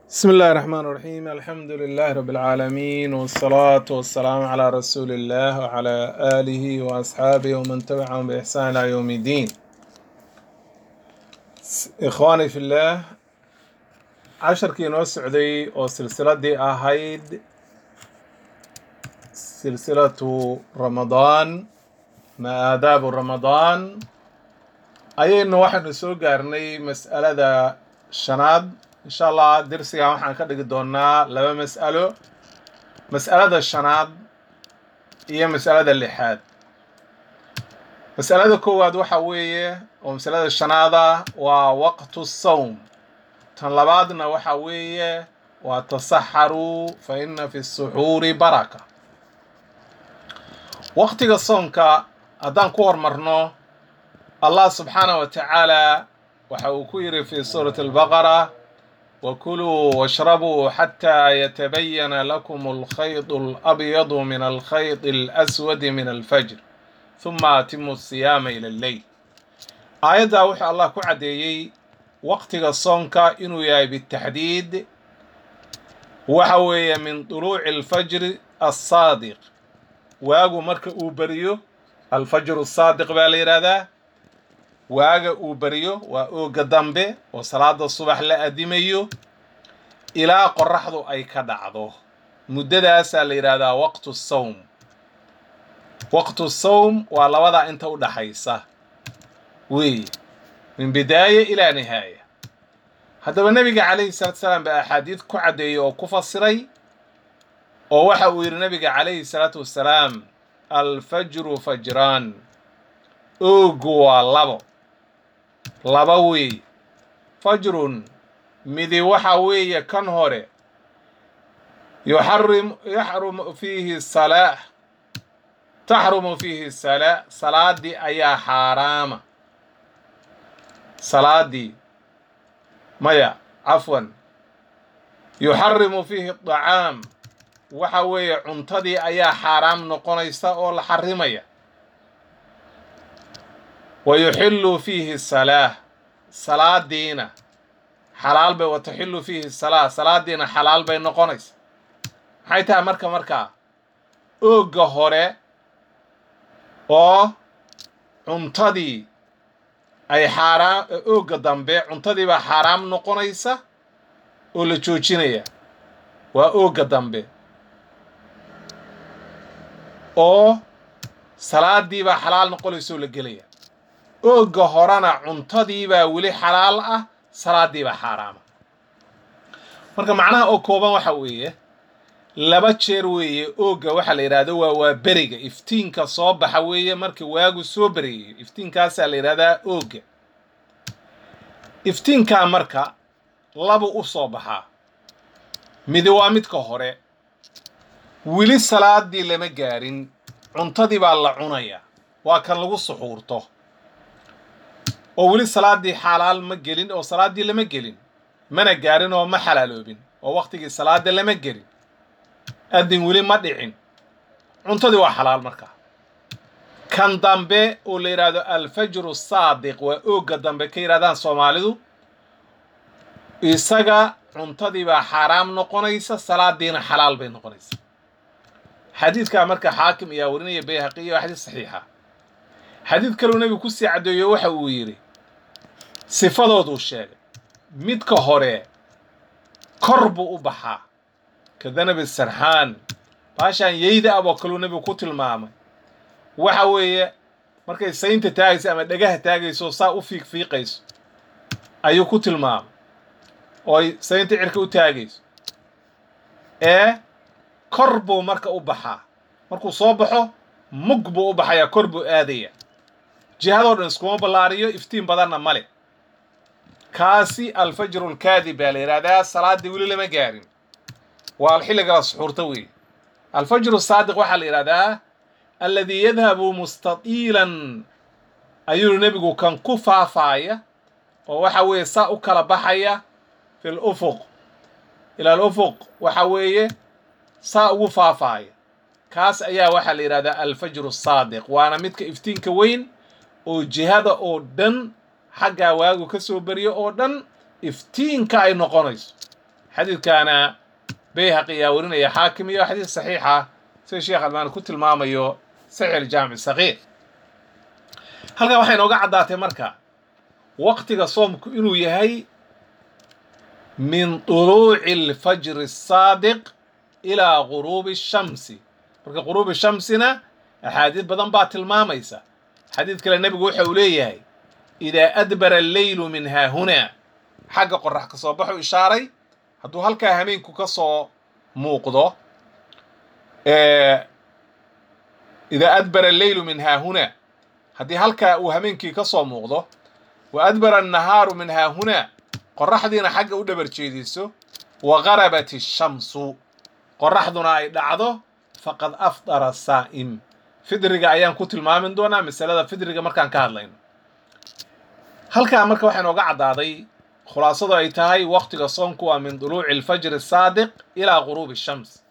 بسم الله الرحمن الرحيم الحمد لله رب العالمين والصلاة والسلام على رسول الله وعلى آله وأصحابه ومن تبعهم بإحسان إلى يوم الدين إخواني في الله عشر كينو سعودي أو سلسلة دي أهيد سلسلة رمضان ما آداب رمضان أي واحد نسوق قارني مسألة شناد in sha allah dersigan waxaan ka dhigi doonaa laba mas'alo mas'alada shanaad iyo mas'alada lixaad mas'alada koowaad waxa weeye oo masalada shanaada waa waqtu sawm tan labaadna waxa weeye waa tasaxaruu fa ina fi suxuuri baraka waqtiga soonka haddaan ku hormarno allah subxaanah wa tacaala waxa uu ku yidhi fi suurati albaqara وكلوا واشربوا حتى يتبين لكم الخيط الأبيض من الخيط الأسود من الفجر ثم أتموا الصيام إلى الليل آية وحي الله كعديي وقت الصونك إنو ياي بالتحديد وحوي من طلوع الفجر الصادق واغو مرك أوبريو الفجر الصادق بالإرادة waaga uu beriyo waa ooga dambe oo salaada subax la adimayo ilaa qoraxdu ay ka dhacdo muddadaasaa la yidhahdaa waqtu sawm waqtu sawm waa labadaa inta u dhaxaysa weeye min bidaaya ilaa nihaaya haddaba nebiga calayhi salaatu salaam baa axaadiid ku caddeeyey oo ku fasiray oo waxa uu yidhi nebiga calayhi salaatu wassalaam alfajru fajraan oogu waa labo laba weeye fajrun midi waxa weeye kan hore yuxarim yaxrumu fiihi salaa taxrumu fiihi salaa salaadii ayaa xaaraama salaadii maya cafwan yuxarimu fiihi dacaam waxa weeye cuntadii ayaa xaaraam noqonaysa oo la xarimaya wayuxillu fiihi salaa salaadiina xalaal bay wataxillu fiihi salaa salaadiina xalaal bay noqonaysa maxay tahay marka markaa oogga hore oo cuntadii ay xaaraam oogga dambe cuntadii baa xaaraam noqonaysa oo la joojinaya waa oogga dambe oo salaadii baa xalaal noqonaysa oo la gelaya oogga horena cuntadiibaa weli xalaal ah salaadiibaa xaaraama marka macnaha oo kooban waxa weeye laba jeer weeye oogga waxaa la yidhahdo waa waa beriga iftiinka soo baxa weeye marka waagu soo beriyayo iftiinkaasaa la yidhahdaa oogga iftiinkaa marka labu u soo baxaa midi waa midka hore weli salaadii lama gaarin cuntadii baa la cunaya waa kan lagu suxuurto oo weli salaadii xalaal ma gelin oo salaaddii lama gelin mana gaarin oo ma xalaaloobin oo wakhtigii salaada lama gelin adin weli ma dhicin cuntadii waa xalaal markaa kan dambe oo la yidhaahdo alfajru saadiq waa oogga dambe ka yidhahdaan soomaalidu isaga cuntadii baa xaaraam noqonaysa salaadiina xalaal bay noqonaysa xadiidkaa marka xaakim ayaa warinaya bayhaqiya waa xadiis saxiixa xadiid kaleu nebigu kusii caddeeyo waxa uu yidhi sifadooduu sheegay midka hore kor buu u baxaa ka danabi sarxaan baashaan yeyda ab oo kaleu nebigu ku tilmaamay waxa weeye markay saynta taagayso ama dhagaha taagayso saa u fiiqfiiqayso ayuu ku tilmaamay ooy saynta cirka u taagayso ee kor buu marka u baxaa markuu soo baxo mug buu u baxayaa kor buu aadaya jihadoo dhan iskuma ballaariyo iftiin badanna male kaasi alfajru lkaadib baa la yidhahdaa salaaddii weli lama gaarin waa xilliga la suxuurta weeye alfajru saadiq waxaa la yidhahdaa alladii yadhabu mustatiilan ayuu nebigu kan ku faafaaya oo waxa weeye saa u kala baxaya fi lufuq ila alufuq waxa weeye saa ugu faafaaya kaas ayaa waxaa la yidhahdaa alfajru saadiq waana midka iftiinka weyn oo jihada oo dhan xaggaa waagu ka soo beriyo oo dhan iftiinka ay noqonayso xadiidkaana bayhaqi ayaa warinaya xaakim iyo xadiid saxiixa sida sheekh albaani ku tilmaamayo saxiix aljaamic saqiir halkaa waxay inooga caddaatay marka waqtiga soomku inuu yahay min duluuci alfajri asaadiq ilaa guruubi shamsi marka guruubi shamsina axaadiid badan baa tilmaamaysa xadiid kale nebigu waxa uu leeyahay idaa adbara alleylu min haahunaa xagga qorax ka soo baxu ishaaray hadduu halkaa hameenku ka soo muuqdo idaa adbara alleylu min haahunaa haddii halkaa uu hameenkii ka soo muuqdo wa adbara annahaaru min haahunaa qoraxdiina xagga u dhabar jeediso wa garabat ishamsu qoraxduna ay dhacdo faqad afdara saa'im fidriga ayaan ku tilmaamin doonaa masalada fidriga markaan ka hadlayno halkaa marka waxaa inooga caddaaday khulaasadu ay tahay waqtiga soomku waa min duluuci alfajri asaadiq ilaa guruubi shams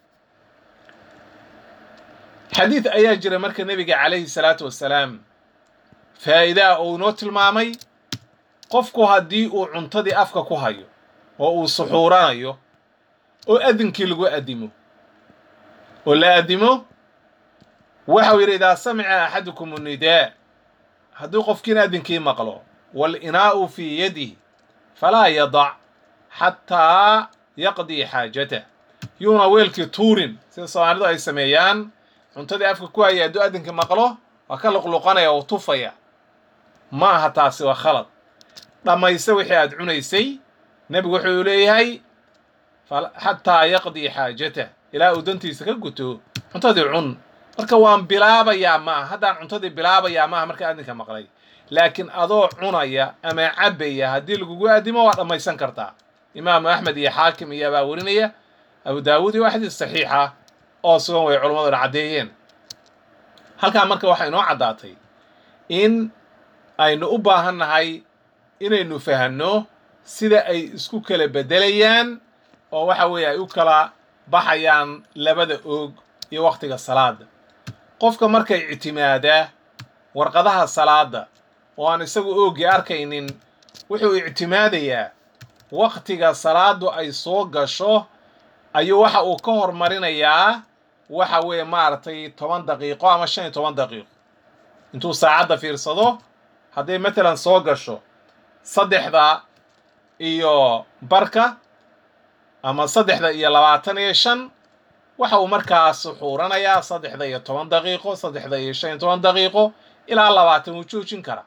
xadiid ayaa jira marka nebiga calayhi salaatu wassalaam faa'iidaa uu inoo tilmaamay qofku haddii uu cuntadii afka ku hayo oo uu suxuuranayo oo adinkii lagu addimo oo la addimo waxau yidhi idaa samica axadukum annidaa hadduu qofkiina adinkii maqlo waalinaa'u fii yadih falaa yadac xataa yaqdii xaajatah yuuna weelkii tuurin sida soomaalidu ay sameeyaan cuntadii afka ku haya hadduu adinka maqlo waa ka luqluqanaya oo tufaya ma aha taasi waa khalad dhammayse wixii aad cunaysay nebigu wuxuu leeyahay xataa yaqdii xaajatah ilaa uu dantiisa ka guto cuntadii cun marka waan bilaabayaa maaha haddaan cuntadii bilaabayaa maaha marka adinka maqlay laakiin adoo cunaya ama cabbaya haddii lagugu addimo waa dhammaysan kartaa imaamu axmed iyo xaakim iyo abaa warinaya abu daawuud iyo waa xadiis saxiixa oo sugan way culammaduna caddeeyeen halkaa marka waxaa inoo caddaatay in aynu u baahan nahay inaynu fahanno sida ay isku kala beddelayaan oo waxa weeye ay u kala baxayaan labada oog iyo wakhtiga salaada qofka markay ictimaadaa warqadaha salaada oo aan isagu ooggii arkaynin wuxuu ictimaadayaa wakhtiga salaadu ay soo gasho ayuu waxa uu ka hormarinayaa waxa weeye maaragtay toban daqiiqo ama shan iyo toban daqiiqo intuu saacadda fiirsado hadday matalan soo gasho saddexda iyo barka ama saddexda iyo labaatan iyo shan waxa uu markaas suxuuranayaa saddexda iyo toban daqiiqo saddexda iyo shan iyo toban daqiiqo ilaa labaatan wuu joojin karaa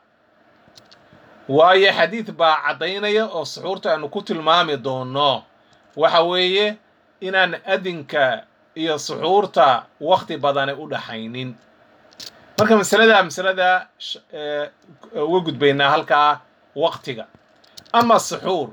waayo xadiid baa caddaynaya oo suxuurta aanu ku tilmaami doonno waxa weeye inaan adinka iyo suxuurta wakhti badani u dhaxaynin marka masalada masalada uga gudbaynaa halkaa waktiga ama suxuur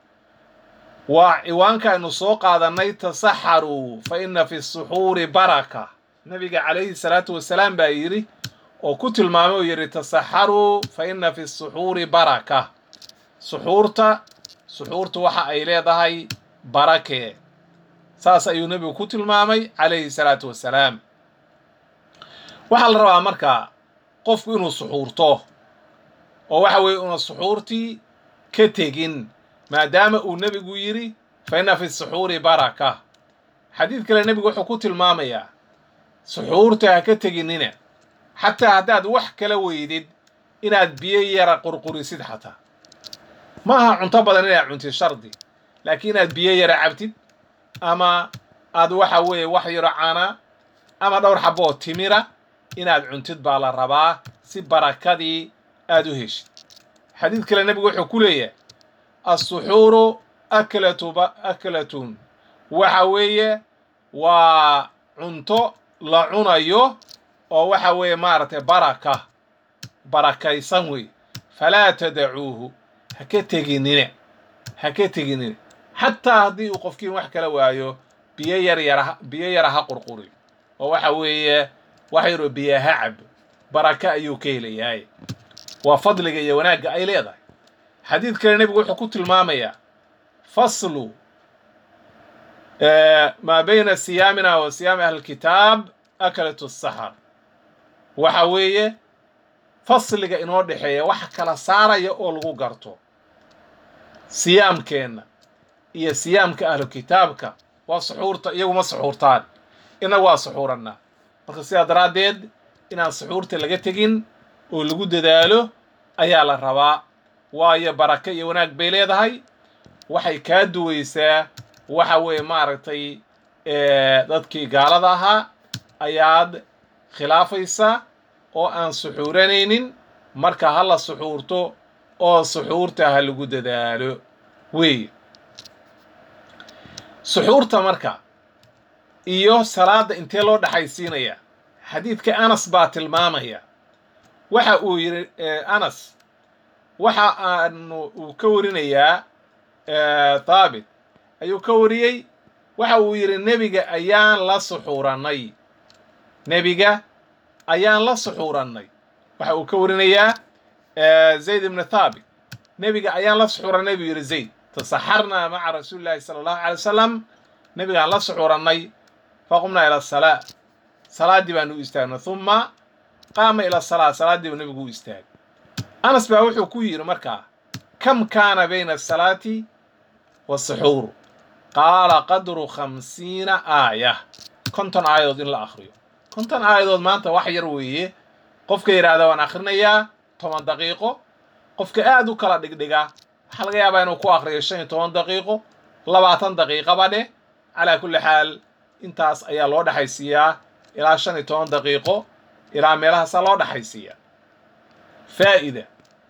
waa ciwaanka aynu soo qaadannay tasaxaruu fa inna fi suxuuri baraka nabiga calayhi salaatu wasalaam baa yidhi oo ku tilmaamay oo yidhi tasaxaruu fa inna fi suxuuri baraka suxuurta suxuurtu waxa ay leedahay barakee saas ayuu nebigu ku tilmaamay calayhi salaatu wasalaam waxaa la rabaa marka qofku inuu suxuurto oo waxa weeye una suxuurtii ka tegin maadaama uu nebigu yidhi fa inna fi suxuuri baraka xadiid kale nebigu wuxuu ku tilmaamayaa suxuurta ha ka teginina xataa haddaad wax kala weydid inaad biyo yara qurqurisid xataa ma aha cunto badan inaad cuntid shardi laakiin inaad biyo yara cabtid ama aad waxa weeye wax yaro cana ama dhowr xabo oo timira inaad cuntid baa la rabaa si barakadii aad u heshid xadiid kale nebigu wuxuu ku leeyahay assuxuuru aklatu aklatun waxa weeye waa cunto la cunayo oo waxa weeye maaragtay baraka barakaysan wey falaa tadacuuhu ha ka teginina ha ka teginina xataa haddii uu qofkiin wax kala waayo biyo yar yara biyo yara ha qurquri oo waxa weeye wax yaroo biyo ha cab baraka ayuu ka helayahay waa fadliga iyo wanaagga ay leedahay xadiid kale nebigu wuxuu ku tilmaamayaa faslu maa bayna siyaamina wa siyaami ahlilkitaab akalatu saxar waxa weeye fasliga inoo dhexeeya waxa kala saaraya oo lagu garto siyaamkeenna iyo siyaamka ahlu kitaabka waa suxuurta iyaguma suxuurtaan inagu waa suxuurannaa marka sidaa daraaddeed inaan suxuurta laga tegin oo lagu dadaalo ayaa la rabaa waayo baraka iyo wanaag bay leedahay waxay kaa duwaysaa waxa weeye maaragtay dadkii gaalada ahaa ayaad khilaafaysaa oo aan suxuuranaynin marka ha la suxuurto oo suxuurta ha lagu dadaalo weeye suxuurta marka iyo salaadda intee loo dhaxaysiinaya xadiidka anas baa tilmaamaya waxa uu yidhi anas waxa aanu uu ka warinayaa thaabit ayuu ka wariyey waxa uu yidhi nebiga ayaan la suxuurannay nebiga ayaan la suxuurannay waxa uu ka warinayaa zayd ibni thaabit nebiga ayaan la suxuurannay buu yidhi zayd tasaxarnaa maca rasuuli llahi sala allahu alay wasalam nebigaan la suxuurannay faqumnaa ila asalaa salaaddii baanu u istaagnay humma qaama ila asalaa salaaddii buu nebigu u istaagay anas baa wuxuu ku yidhi markaa kam kaana bayna asalaati wasuxuur qaala qadru khamsiina aaya konton aayadood in la akhriyo konton aayadood maanta wax yar weeye qofka yidhaahda waan akhrinayaa toban daqiiqo qofka aad u kala dhigdhiga waxaa laga yaabaa inuu ku akhriyo shan iyo toban daqiiqo labaatan daqiiqaba dheh calaa kulli xaal intaas ayaa loo dhexaysiiyaa ilaa shan iyo toban daqiiqo ilaa meelahaasaa loo dhexaysiiyaa faa'ida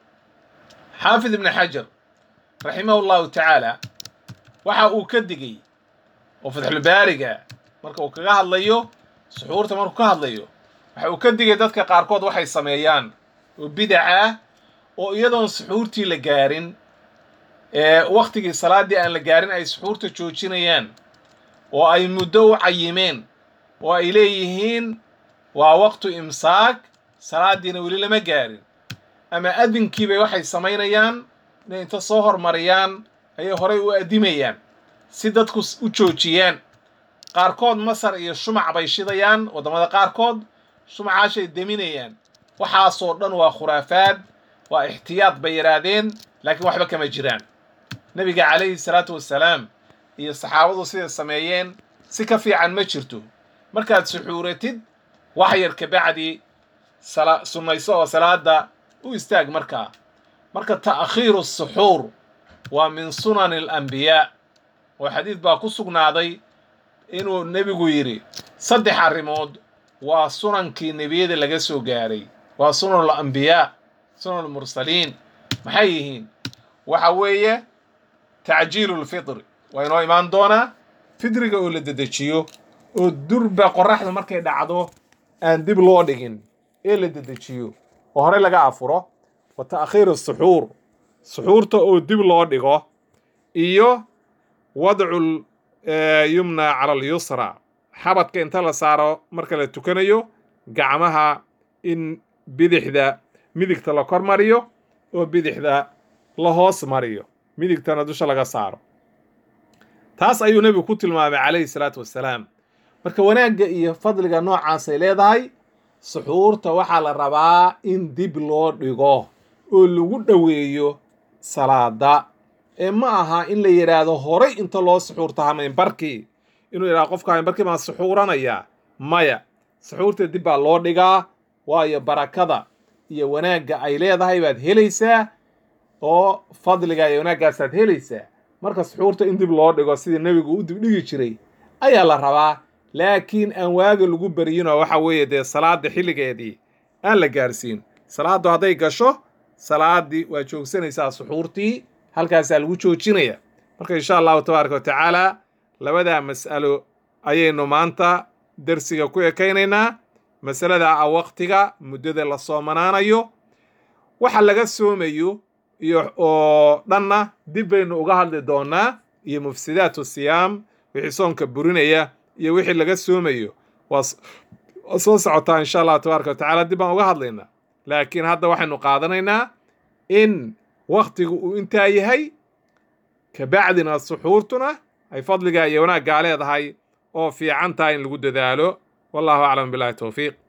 xaafid ibni xajar raximahu llahu tacaala waxa uu ka digay oo fatxulbaariga marka uu kaga hadlayo suxuurta markuu ka hadlayo waxa uu ka digay dadka qaarkood waxay sameeyaan oo bidac ah oo iyadoon suxuurtii la gaarin ee wakhtigii salaaddii aan la gaarin ay suxuurta joojinayaan oo ay muddo u cayimeen oo ay leeyihiin waa waqtu imsaak salaaddiina weli lama gaarin ama adinkiibay waxay samaynayaan inay inta soo hormariyaan ayay horay u addimayaan si dadku u joojiyaan qaarkood masar iyo shumac bay shidayaan waddamada qaarkood shumacaashay deminayaan waxaasoo dhan waa khuraafaad waa ixtiyaad bay yidhaahdeen laakiin waxba kama jiraan nebiga calayhi salaatu wassalaam iyo saxaabadu siday sameeyeen si ka fiican ma jirto markaad suxuuratid wax yar kabacdi sunnayso oo salaada u istaag markaa marka ta'khiiru suxuur waa min sunani alambiyaa oo xadiid baa ku sugnaaday inuu nebigu yidhi saddex arrimood waa sunankii nebiyada laga soo gaaray waa sunan alambiyaa sunan almursaliin maxay yihiin waxa weeye tacjiilu lfitri waa inoo imaan doonaa fidriga oo la dedejiyo oo durba qorraxda markay dhacdo aan dib loo dhigin ee la dedejiyo oo horey laga afuro wa ta'khiiru suxuur suxuurta oo dib loo dhigo iyo wadcu yumna cala alyusra xabadka inta la saaro marka la tukanayo gacmaha in bidixda midigta la kor mariyo oo bidixda la hoos mariyo midigtana dusha laga saaro taas ayuu nebigu ku tilmaamay calayhi salaatu wassalaam marka wanaagga iyo fadliga noocaasay leedahay suxuurta waxaa la rabaa in dib loo dhigo oo lagu dhoweeyo salaada ee ma aha in la yidhaahdo horay inta loo suxuurta hamaynbarkii inuu yidhahdo qofka hamaynbarkii baan suxuuranaya maya suxuurta dib baa loo dhigaa waayo barakada iyo wanaagga ay leedahay baad helaysaa oo fadliga iyo wanaaggaasaad helaysaa marka suxuurta in dib loo dhigo sidii nebigu u dibdhigi jiray ayaa la rabaa laakiin aan waaga lagu baryinoo waxa weeye dee salaada xilligeedii aan la gaarsiin salaaddu hadday gasho salaaddii waa joogsanaysaa suxuurtii halkaasaa lagu joojinaya marka insha allahu tabaaraka wa tacaala labadaa mas'alo ayaynu maanta dersiga ku ekaynaynaa masalada ah waqtiga muddada la soomanaanayo waxa laga soomayo iyo oo dhanna dib baynu uga hadli doonaa iyo mufsidaatu siyaam wixii soonka burinaya iyo wixii laga soomayo waa soo socotaa insha allahu tabaaraka wa tacaala dib baan uga hadlaynaa laakiin hadda waxaynu qaadanaynaa in waktigu uu intaa yahay kabacdina suxuurtuna ay fadliga iyo wanaaggaa leedahay oo fiican tahay in lagu dadaalo wallahu aclam billahi towfiiq